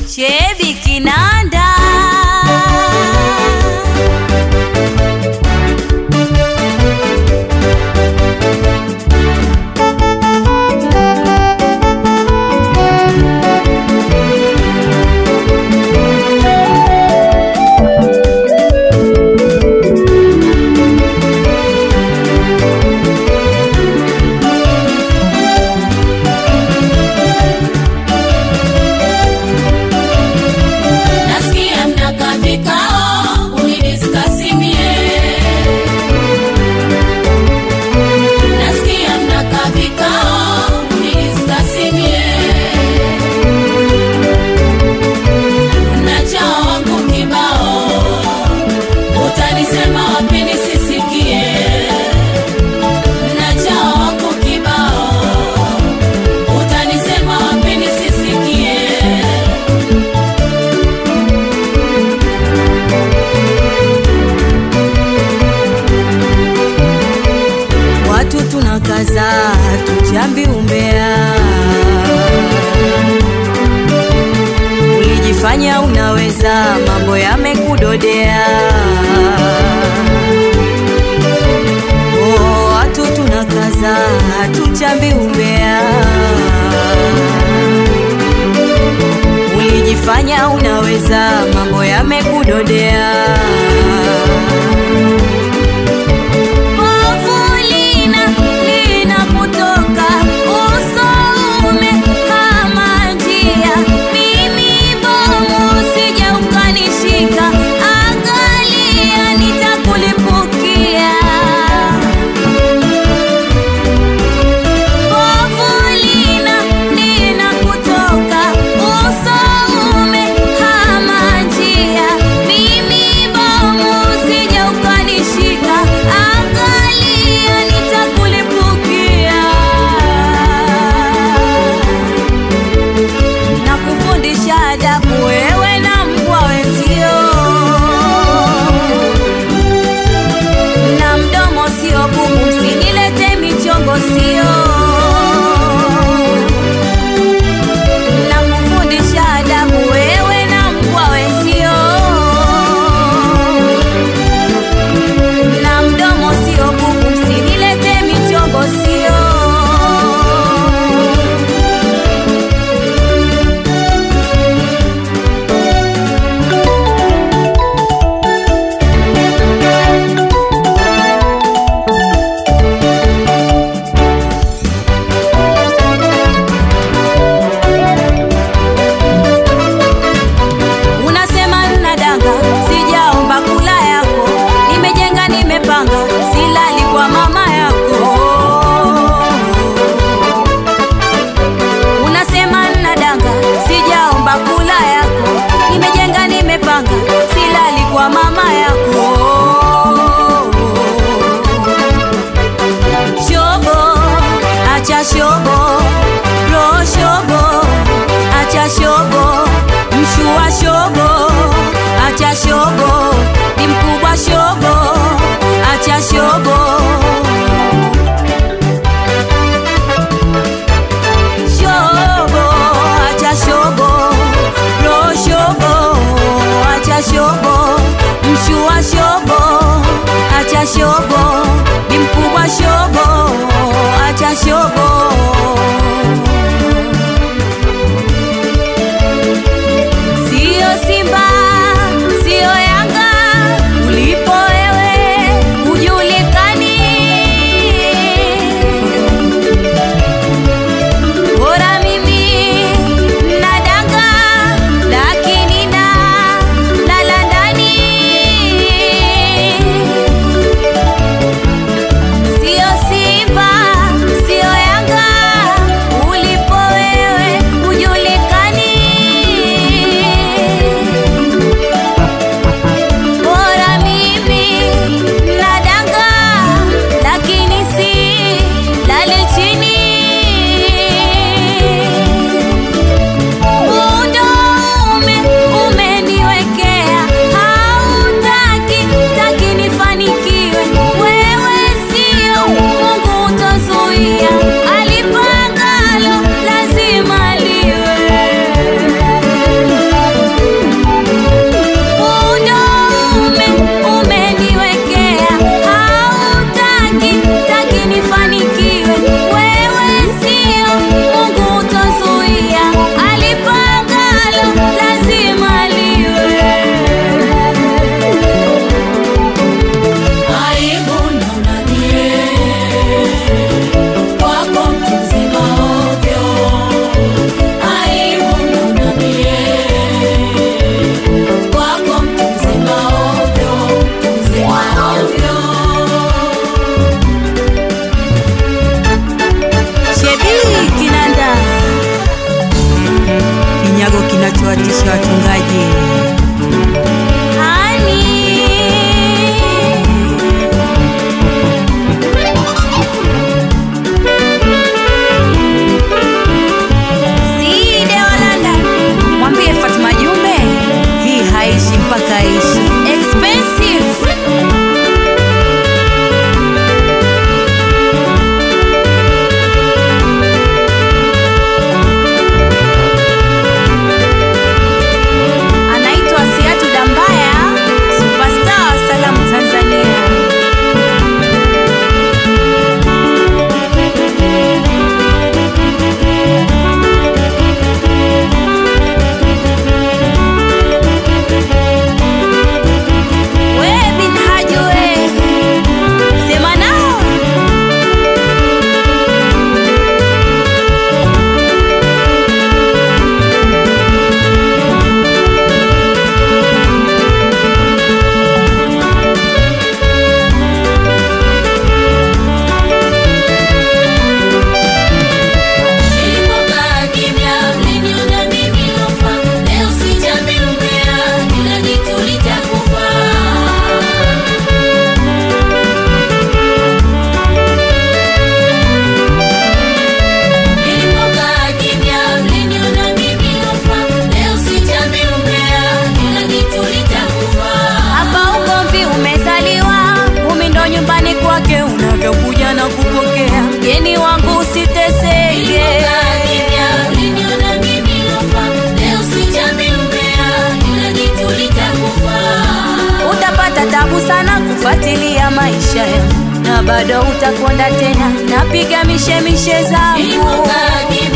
Shebi Kinanda. Nasikia mnakaa vikao unidiskasi mie. Nasikia mnakaa vikao unidiskasi mie. Mnachao wangu kibao, utanisema wapi nisisikie? Mnachao wangu kibao, utanisema wapi nisisikie? Watu tunakaza tuchambi umbea, ulijifanya unaweza, mambo yamekudodea. Oh, watu tunakaza tuchambi umbea, ulijifanya unaweza, mambo yamekudodea. Povu lina lina kutoka usoume kama njia, mimi bomu usije ukanishika, angalia nitakulipukia. Povu lina lina kutoka usoume kama njia, mimi bomu kinachowatisha wachungaji. Hani. Side wa London. Mwambie Fatuma Jumbe hii haishi mpaka aishi. Expensive. Anaitwa Siatu Dambaya, superstar wa salamu Tanzania. We bin Haji we, sema nao. Nilipokaa kimya, mliniona mimi lofa. Leo sijambi umbea, kila kitu litakufa. Nilipokaa kimya, mliniona mimi lofa. Leo sijambi umbea, kila kitu litakufa. Hapa ugomvi umezaliwa, umi ndo nyumbani kwake unavyokuja na kupokea. Mgeni wangu usiteseke, Nilipokaa kimya, mliniona mimi lofa. Leo sijambi umbea, kila kitu litakufa. utapata tabu sana kufuatilia maisha yangu na bado utakonda tena, napiga mishemishe zangu Nilipokaa kimya